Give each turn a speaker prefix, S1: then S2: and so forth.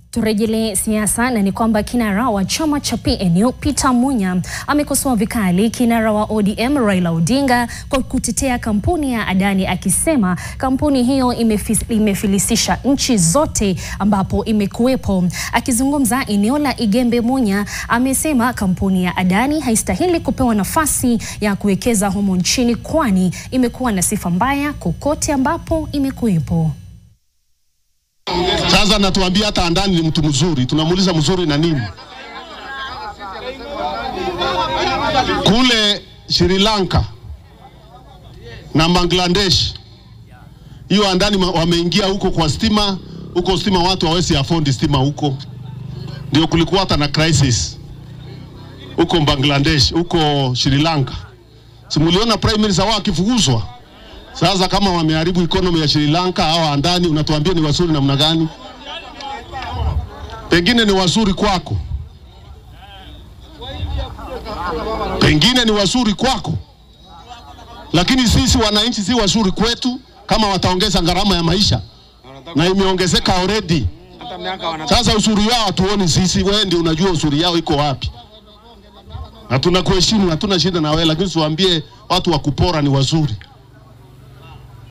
S1: Turejelee siasa na ni kwamba kinara wa chama cha PNU Peter Munya amekosoa vikali kinara wa ODM Raila Odinga kwa kutetea kampuni ya Adani akisema kampuni hiyo imefis, imefilisisha nchi zote ambapo imekuwepo. Akizungumza eneo la Igembe, Munya amesema kampuni ya Adani haistahili kupewa nafasi ya kuwekeza humo nchini kwani imekuwa na sifa mbaya kokote ambapo imekuwepo.
S2: Sasa natuambia hata Adani ni mtu mzuri, tunamuuliza mzuri na nini? Kule Sri Lanka na Bangladesh, hiyo Adani wameingia huko kwa stima, huko stima watu hawezi afford stima huko, ndio kulikuwa hata na crisis huko Bangladesh, huko Sri Lanka. Simuliona prime minister wao akifukuzwa. Sasa kama wameharibu economy ya Sri Lanka au Adani, unatuambia ni wazuri namna gani? Pengine ni wazuri kwako, pengine ni wazuri kwako, lakini sisi wananchi si wazuri kwetu kama wataongeza gharama ya maisha, na imeongezeka already. Sasa uzuri wao hatuoni sisi, wewe ndio unajua uzuri yao iko wapi, na tunakuheshimu, hatuna shida na wewe, lakini tuambie watu wa kupora ni wazuri.